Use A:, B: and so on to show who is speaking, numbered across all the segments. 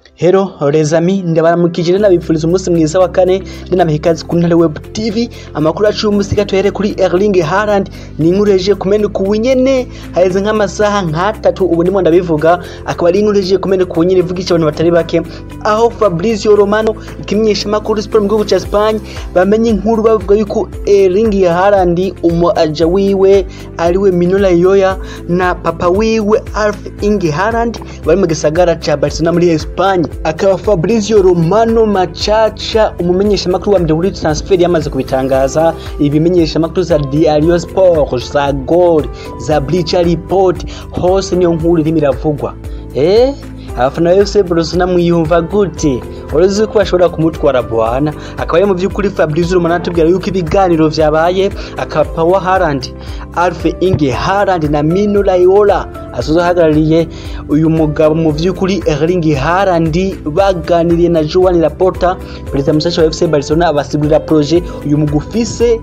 A: Hello rezami ndabaramukije rero nabipfuriza umunsi mwiza wa kane ndinabaha ikaze ku ntare web tv amakuru yacu y'umunsi gatuhere kuri Erling Haaland ni inkuru yaje kumeneka ubu nyene haheze nk'amasaha nk'atatu ubu ndimo ndabivuga akaba ari inkuru yaje kumeneka ubu nyene ivugisha abantu batari bake aho Fabrizio Romano ikimenyesha makuru sport mu gihugu ca Spain bamenye inkuru bavuga yuko Erling Haaland umu aja wiwe ariwe Minola Yoya na papa wiwe Alf Inge Haaland bari mu gisagara ca Barcelona muri Espagne akaba Fabrizio Romano Machacha umumenyesha makuru wa mbere muri transfer yamaze kubitangaza ibimenyesha makuru za Diario Sport za Gol za Bleacher Report hose niyo nkuru irimo iravugwa eh abafana ba FC Barcelona mwiyumva gute urazi ko bashobora kumutwara bwana akaba ari mu by'ukuri Fabrizio Romano atubwira yuko ibiganiro vyabaye akaba Power Haaland Alf Inge Haaland na Mino Raiola azohagarariye uyu mugabo mu by'ukuri Erling Haaland baganiriye na Joan Laporta perezida mushasha wa FC Barcelona abasigurira projet uyu mugufise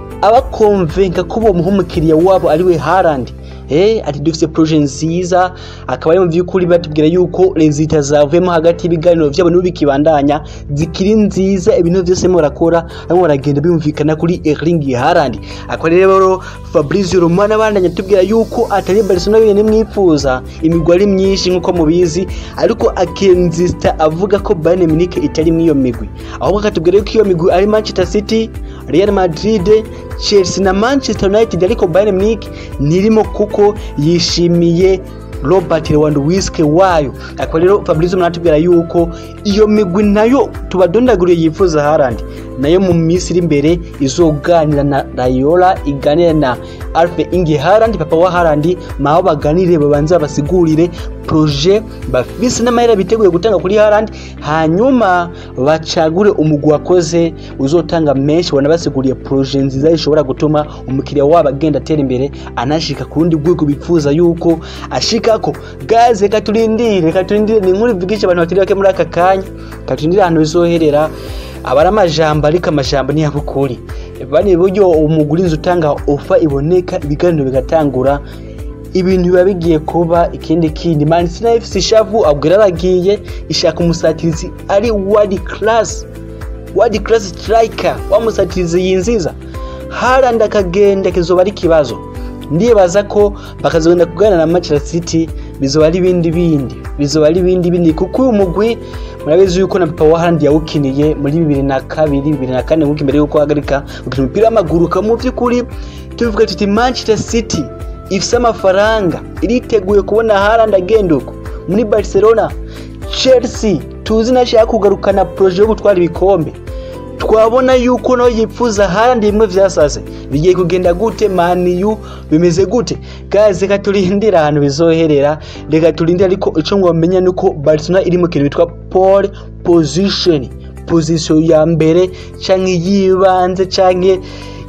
A: abakonvenka ko bomuha umukiriya wabo ariwe Haaland Eh, ati dufise projet nziza akaba ari mu by'ukuri batubwira yuko rezita zavuyemo hagati y'ibiganiro vyabo n'ubu bikibandanya zikiri nziza ibintu vyose murakora arimo baragenda bimvikana kuri Erling Haaland akaba rero Fabrizio Romano abandanya atubwira yuko atari Barcelona yonyene mwifuza imigwi ari myinshi nk'uko mubizi ariko akenzista avuga ko Bayern Munich itari mw'iyo migwi ahubwo akatubwira yuko iyo migwi ari Manchester City Real Madrid Chelsea na Manchester United ariko Bayern Munich nirimo kuko yishimiye Robert Lewandowski wayo akaba rero Fabrizio Romano yuko iyo migwi nayo tubadondaguriye yifuza Haaland nayo mu minsi iri imbere izoganira na Raiola iganira na Alf Inge Haaland papa wa Haaland maho baganire babanze basigurire projet bafise n'amahera biteguye gutanga kuri Haaland hanyuma bacagure umugwi wakoze uzotanga menshi wanabasiguriye projet nziza ishobora gutuma umukiriya wabo agenda atera imbere anashika ku rundi rwego bifuza yuko ashikako gaze katurindire katurindire ni inkuru ivugisha abantu batari bake muri aka kanya katurindire ahantu bizoherera abari amajambo ariko amajambo ni yabukuri bani buryo umuguri inzu utanga ofa iboneka ibiganiro bigatangura ibintu biba bigiye kuba ikindi kindi Man City FC shavu abwira aragiye ishaka umusatirizi ari world class world class striker wa musatirizi yinziza Haaland akagenda kizoba ari kibazo ndibaza ko bakazogenda kuganira na Manchester City bizoba ari ibindi bindi bizoba ari ibindi bindi kuko uyu mugwi murabizi yuko na papa wa Haaland yawukiniye muri bibiri na kabiri bibiri na kane nk'uko imbere yuko ahagarika gukina umupira w'amaguru ka mu by'ukuri tuvuga tuti Manchester City ifise amafaranga iriteguye kubona Haaland agenda uko muri Barcelona Chelsea tuzi nashaka kugarukana projet yo gutwara ibikombe twabona yuko nawe yipfuza Haaland bimwe vyasaze bigiye kugenda gute maniyu bimeze gute guys reka turindire ahantu bizoherera reka turindire ariko ico ngomenya nuko Barcelona iri mu kintu bitwa pole position position ya mbere canke yibanze canke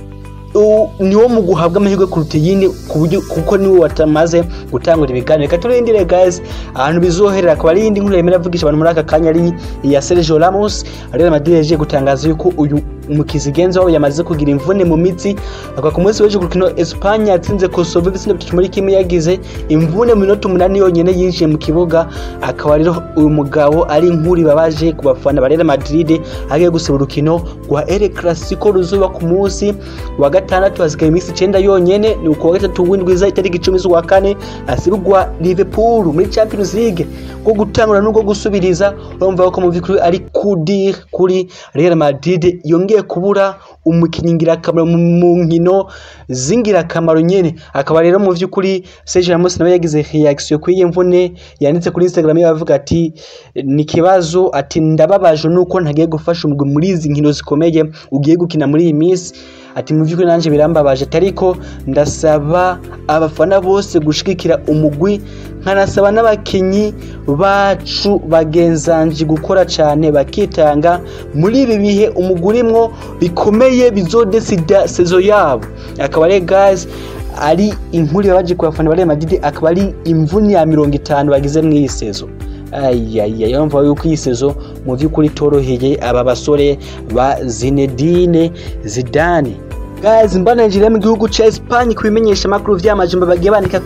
A: niwo mu guhabwa amahirwe kuruta iyindi kuko niwe watamaze gutangura ibiganiro reka turindire guys ahantu bizoherera akaba ari iyindi nkuru yemera avugisha abantu muri aka kanya ari iya Sergio Ramos Real Madrid yaje gutangaza yuko uyu umukizigenzi wabo yamaze kugira imvune mu mitsi akaba ku munsi w'ejo kurukino Espagne yatsinze Kosovo ibitsina bitatu muri kimwe yagize imvune mu minota umunani yonyene yinjiye mu kibuga akaba rero uyu mugabo ari inkuru ibabaje ku bafana ba Real Madrid agiye gusaba urukino rwa El Clasico ruzuba ku munsi wa gatandatu hasigaye iminsi icenda yonyene ni ukuwa gatatu w'indwiza itariki icumi z'ukwa kane hasibwa Liverpool muri Champions League rwo gutangura n'urwo gusubiriza urumva ko mu by'ukuri ari kudir kuri Real Madrid yongeye kubura umukinnyi ngirakamaro mu nkino z'ingirakamaro nyene akaba rero mu by'ukuri Sergio Ramos nawe yagize reaction kuri iyi mvune yanditse kuri Instagram yavuga ati ni kibazo ati ndababaje nuko ntagiye gufasha umugwi muri izi nkino zikomeye ugiye gukina muri iyi minsi ati mu by'ukuri nanjye birambabaje ariko ndasaba abafana bose gushigikira umugwi nkanasaba n'abakinnyi bacu bagenzanje gukora cyane bakitanga muri ibi bihe umugwi urimwo bikomeye bizodesida sezo yabo akaba ari guys ari inkuru yabaje ku bafana ba Real Madrid akaba ari imvune ya mirongo itanu bagize mu iyi sezo ayaya yumva yuko iyi sezo mu by'ukuri itoroheye aba basore ba Zinedine Zidane guys mbana Nigeria mu gihugu ca Espagne kubimenyesha makuru vy'amajimbo bagiye bandika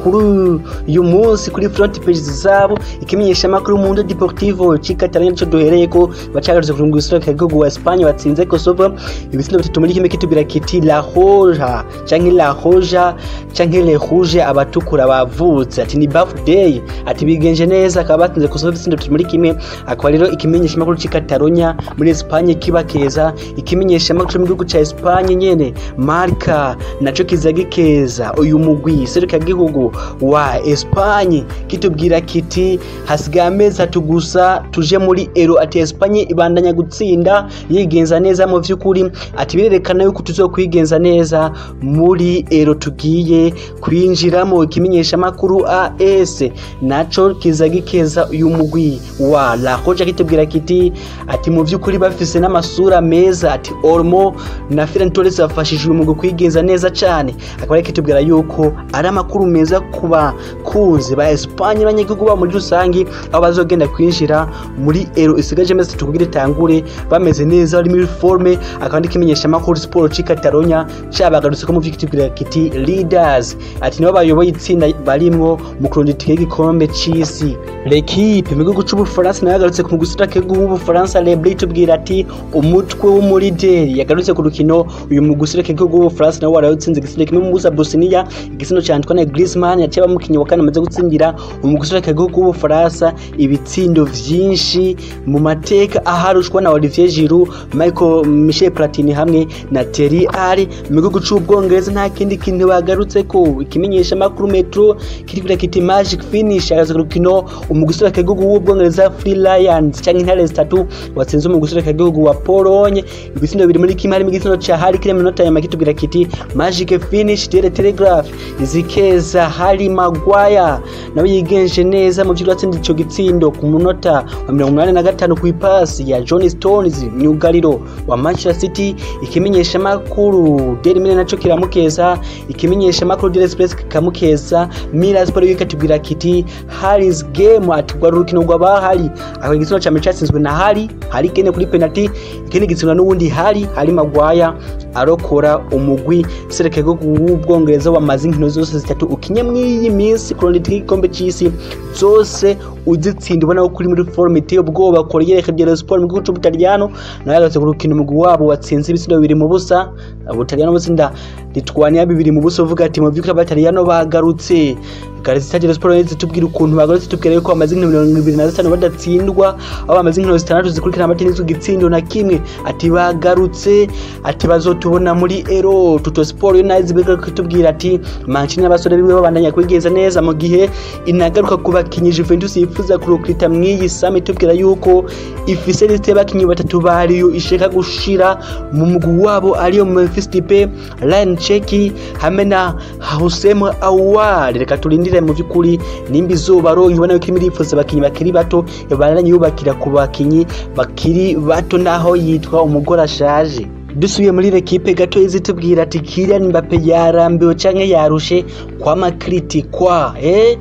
A: kuri uyu munsi kuri front page zabo ikimenyesha makuru Mundo Deportivo Chikatalonia cyo duhereye ko bacagarutse ku ngusura k'igihugu wa Espagne batsinze Kosovo ibitsindo bitatu muri kimwe kitubira kiti La Roja canke La Roja canke Le Rouge abatukura bavutse ati ni birthday ati bigenje neza akaba batsinze Kosovo ibitsindo bitatu muri kimwe akaba rero ikimenyesha makuru Chikatalonia muri Espagne kibakeza ikimenyesha makuru mu gihugu ca Espagne nyene Marca naco kiza gikeza uyu mugwi seruka gihugu wa Espagne kitubwira kiti hasigaye amezi atatu gusa tuje muri Euro ati Espagne ibandanya gutsinda yigenza neza mu vy'ukuri ati birerekana yuko tuzokwigenza neza muri Euro tugiye kwinjiramo ikimenyesha makuru AS naco kiza gikeza uyu mugwi wa La Roja kitubwira kiti ati mu vy'ukuri bafise n'amasura meza ati Olmo na Ferran Torres bafashije uyu mugwi kwigenza neza cyane akaba ari kitubwira yuko ari amakuru meza ku bakunzi ba Espagne abanyagihugu ba muri rusangi aho bazogenda kwinjira muri Euro isigaje amezi atatu kugira itangure bameze neza bari muri forme akandi kimenyesha makuru Sport ci Catalonia cabagarutse ko mu vy'ikitubwira kiti leaders ati nibo bayoboye itsinda barimwo mu kurondera itike y'igikombe c'isi L'equipe mu gihugu c'Ubufaransa nayo yagarutse ku gusura k'igihugu w'Ubufaransa Lebri tubwira ati umutwe w'umurideri yagarutse ku rukino uyu mu gusura k'igihugu w'Ubufaransa nawe warayutsinze igisindo kimwe mu busa Bosnia igisindo ca Antoine Griezmann yaciye bamukinyi wa kane amaze gutsindira mu gusura k'igihugu w'Ubufaransa ibitsindo vyinshi mu mateka aharushwa na Olivier Giroud Michael Michel Platini hamwe na Thierry Henry mu gihugu c'Ubwongereza nta kindi kintu bagarutse ko ikimenyesha makuru Metro kirikira kiti Magic Finish agaze ku rukino umugusura k'igihugu w'Ubwongereza Free Lions canke intare zitatu watsinze umugusura k'igihugu wa Pologne ibitsindo biri muri kimwe harimo igitsina ca Harry Kane minota ya makitubwira kiti Magic Finish Daily Telegraph izikeza Harry Maguire nawe yigenje neza mu vy'uko atsinda ico gitsindo ku munota wa mirongo umunani na gatanu ku ipasi ya John Stones myugariro wa Manchester City ikimenyesha makuru Daily Mail naco kiramukeza ikimenyesha makuru Daily Express kikamukeza Mirror Sport ikatubwira kiti Harry's game atugwa rukino rw'abahari aho igitsina ca Manchester cinzwe na Harry Harry Kane kuri penalty ikindi gitsina n'uwundi Harry Harry Maguire arokora umugwi sereka w'ubwongereza wamaze inkino zose zitatu ukinye mw'iyi minsi kurondera igikombe c'isi zose uzitsinda ubona ko kuri muri forme iteye ubwoba Corriere dello Sport mu gihugu c'Ubutaliyano nawe yagarutse ku rukino umugwi wabo watsinze ibitsindo bibiri mu busa Ubutaliyano butsinda litwaniya bibiri mu busa uvuga ati mu vy'ukuri abataliyano bagarutse Garisita dello Sport yahise tubwira ukuntu bagarutse tubwira yuko bamaze inkino mirongo ibiri na zitanu badatsindwa aho bamaze inkino zitandatu zikurikirana amatenisi igitsindo na kimwe ati bagarutse ati bazotubona muri Euro Tuto Sport yo nayo zibega kutubwira ati Mancini n'abasore biwe babandanya kwigeza neza mu gihe inagaruka ku bakinyi Juventus yifuza kurukrita mw'iyi sami tubwira yuko ifise liste y'abakinyi batatu bariyo ishaka gushira mu mugwi wabo ariyo Memphis Depay Ryan Cherki hamwe na Hussein Aouar reka turindire mu by'ukuri nimba izuba ronke ubona yuko imiri yifuza abakinyi bakiri bato yabaranye yubakira ku bakinyi bakiri bato naho yitwa umugore ashaje dusubiye muri rekipe gato izitubwira ati Kylian Mbappe yarambiwe canke yarushe kwama kritikwa eh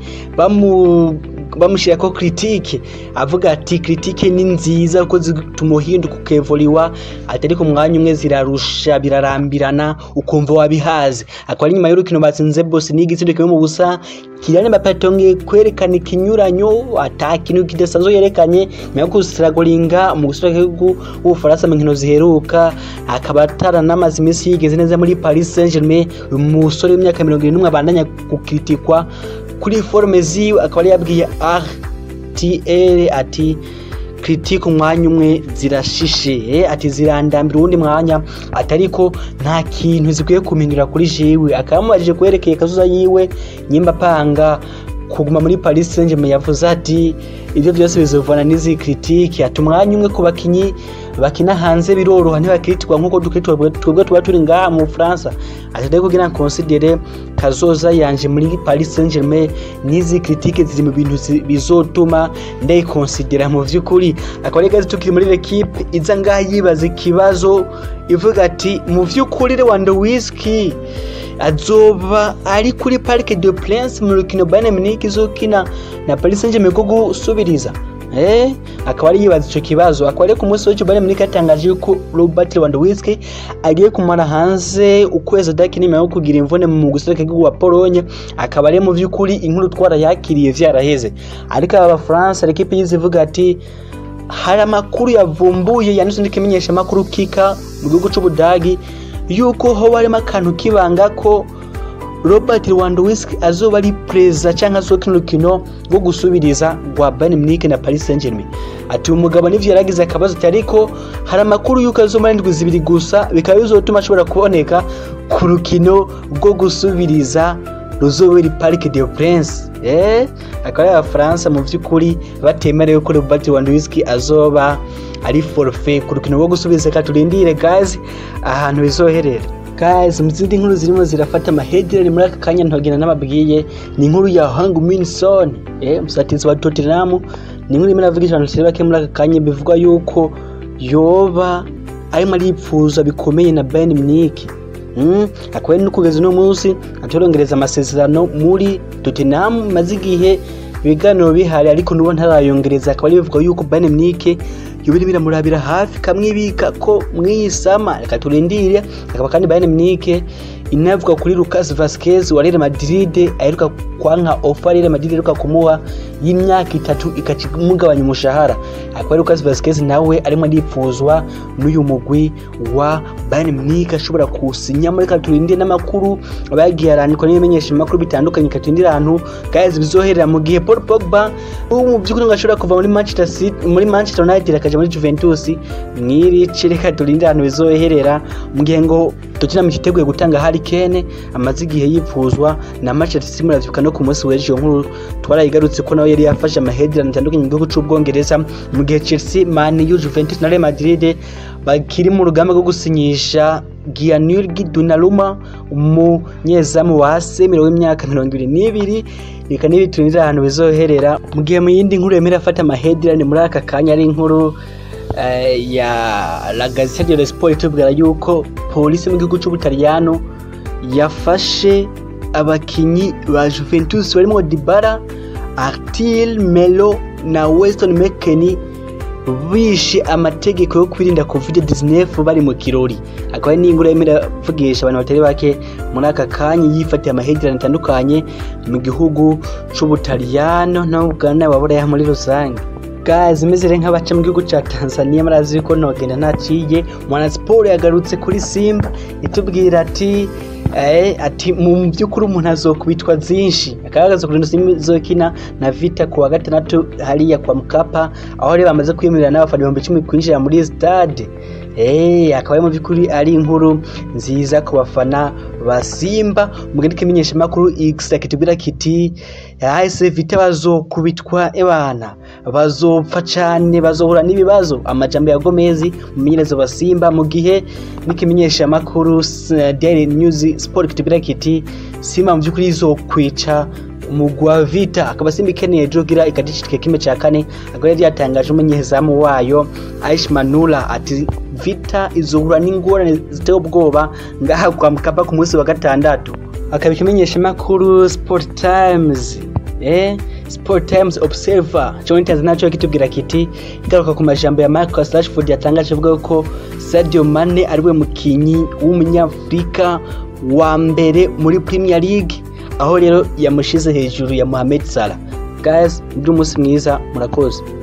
A: bamu bamushyira ko critique avuga ati critique ni nziza kuko zituma uhinduka ukevoliwa atari ku mwanya umwe zirarusha birarambirana ukumva wabihaze akaba ari nyuma y'urukino batsinze bose n'igitsindo kimwe mu busa Kylian Mbappe atongeye kwerekana ikinyuranyo ata kintu kidasanzwe yerekanye nyuma yo gusiragoringa mu gusura igihugu w'Ubufaransa mu nkino ziheruka akaba ataranamaze iminsi yigeze neza muri Paris Saint-Germain uyu musore w'imyaka mirongo irindwi n'umwe abandanya gukritikwa kuri forume ziwe akaba yari yabwiye RTL ati critique umwanya umwe zirashishe eh, ati zirandambira uwundi mwanya atariko nta kintu zikwiye kumpindura kuri jewe akaba yamubajije kwerekeye kazuza yiwe nyimba panga kuguma muri Paris Saint-Germain yavuze ati ibyo byose bizovana n'izi critique ati umwanya umwe ku bakinyi bakina hanze biroroha ntibakiritirwa nk'uko dukiritirwa twebwe tuba turi ngaha mu Bufaransa ati rero kugira considere kazoza yanje muri Paris Saint-Germain n'izi critique ziri mu bintu bizotuma ndayikonsidera mu vy'ukuri akaba ari gazi tukiri muri l'equipe iza ngaha yibaza ikibazo ivuga ati mu vy'ukuri Lewandowski azoba ari kuri Parc de Prince mu rukino Bayern Munich izokina na Paris Saint-Germain ko gusubiriza eh akaba ari yibaza ico kibazo akaba ari ku munsi w'ejo Bayern Munich yatangaje yuko Robert Lewandowski agiye kumara hanze ukwezi adakina nyuma yo kugira imvune mu gusereka igihugu wa Pologne akaba ari mu vy'ukuri inkuru twara yakiriye vyaraheze ariko aba France equipe yizivuga ati hari amakuru yavumbuye yanditse n'ikimenyesha amakuru kika mu gihugu c'Ubudagi yuko ho harimo akantu kibanga ko Robert Lewandowski azoba ari perezida cyangwa azokina urukino rwo gusubiriza rwa Bayern Munich na Paris Saint-Germain ati umugabo nivyo yaragize akabazo ati ariko hari amakuru yuko azomara indwi zibiri gusa bikaba bizotuma ashobora kuboneka ku rukino rwo gusubiriza ruzobera Parc des Princes eh akaba ari abafaransa mu vy'ukuri batemerewe ko Robert Lewandowski azoba ari forfait ku rukino rwo gusubiriza ka turindire guys ahantu bizoherera guys mu zindi nkuru zirimo zirafata amaheadline muri aka kanya ntogenda n'ababwiye ni inkuru ya Hang Min Son eh musatizi wa Tottenham ni inkuru imwe navuga abantu bake muri aka kanya bivuga yuko yoba arimo aripfuza bikomeye na Bayern Munich Mm, akaba no kugeza uno munsi atorongereza amasezerano muri Tottenham maze igihe ibiganiro bihari ariko nubo ntarayongereza akaba ari bivuga yuko Bayern Munich yobiri biramurabira hafi kamwibika ko mwiyisama reka turindire akaba kandi Bayern Munich inavuga kuri Lucas Vazquez wa Real Madrid aheruka kwanka offer Real Madrid aheruka kumuha y'imyaka itatu ikacimugabanya umushahara akaba Lucas Vazquez nawe arimo aripfuzwa n'uyu mugwi wa Bayern Munich ashobora kusinya muri katurindire n'amakuru bagiye arandikwa n'ibimenyesha amakuru bitandukanye katurindire ahantu guys bizoherera mu gihe Paul Pogba ubu mu by'ukuri ngo ashobora kuva muri Manchester City muri Manchester United akaja muri Juventus mwiri reka turindire ahantu bizoherera mu gihe ngo Tottenham cyiteguye gutanga Harry Kane amaze igihe yipfuzwa na Manchester City muravyibuka no ku munsi w'ejo nkuru twarayigarutse ko nawe yari yafashe amaheadline atandukanye mu gihugu c'Ubwongereza mu gihe Chelsea, Man U, Juventus na Real Madrid bakiri mu rugamba rwo gusinyisha Gianluigi Donnarumma umunyezamu wa AC Milan w'imyaka mirongo ibiri n'ibiri reka nibi turindira ahantu bizoherera mu gihe mu yindi nkuru yemera afata amaheadline muri aka kanya ari inkuru eh, ya La Gazzetta dello Sport itubwira yuko polisi mu gihugu c'Ubutaliyano yafashe abakinyi ba Juventus barimo Dybala, Artil, Melo na Weston McKennie bishe amategeko yo kwirinda covid-19 bari mu kirori akaba ari n'ingura yemera vugisha abantu batari bake muri aka kanya yifatiye amahegerane atandukanye mu gihugu c'ubutaliyano no Uganda waburaya muri rusange guys imeze nk'abaca mu gihugu ca Tanzania marazi ko ntogenda ntaciye mwana sport yagarutse kuri Simba itubwira ati eh, ati mu by'ukuri umuntu azokubitwa zinshi akagaragaza kuri Simba izokina na Vita ku wa gatandatu hariya kwa Mkapa aho rero bamaze kwiyemerera n'abafana ibihumbi icumi kwinjira muri stade Eh, akaba ari mu by'ukuri ari inkuru nziza ku bafana ba Simba mu gindi kimenyesha makuru X kitubwira kiti AS Vita bazokubitwa ebana bazopfa cyane bazohura n'ibibazo amajambo ya Gomez mumenyerezo wa Simba mu gihe n'ikimenyesha makuru Daily News Sport kitubwira kiti Simba mu by'ukuri izokwica umugwa Vita akaba Simba ikeneye jogira ikadishitike kimwe cya kane akaba yari yatangaje umunyezamu wayo Aish Manula ati Vita izohura n'ingorane ziteye ubwoba ngaha kwa Mkapa ku munsi wa gatandatu akaba ikimenyesha makuru Sport Times eh Sport Times Observer cyo naco kitubwira kiti igaruka ku majambo ya Marcus Rashford yatangaje avuga ko Sadio Mane ariwe mukinyi w'umunyafrika wa mbere muri Premier League aho rero yamushize hejuru ya Mohamed Salah guys ndi umunsi mwiza murakoze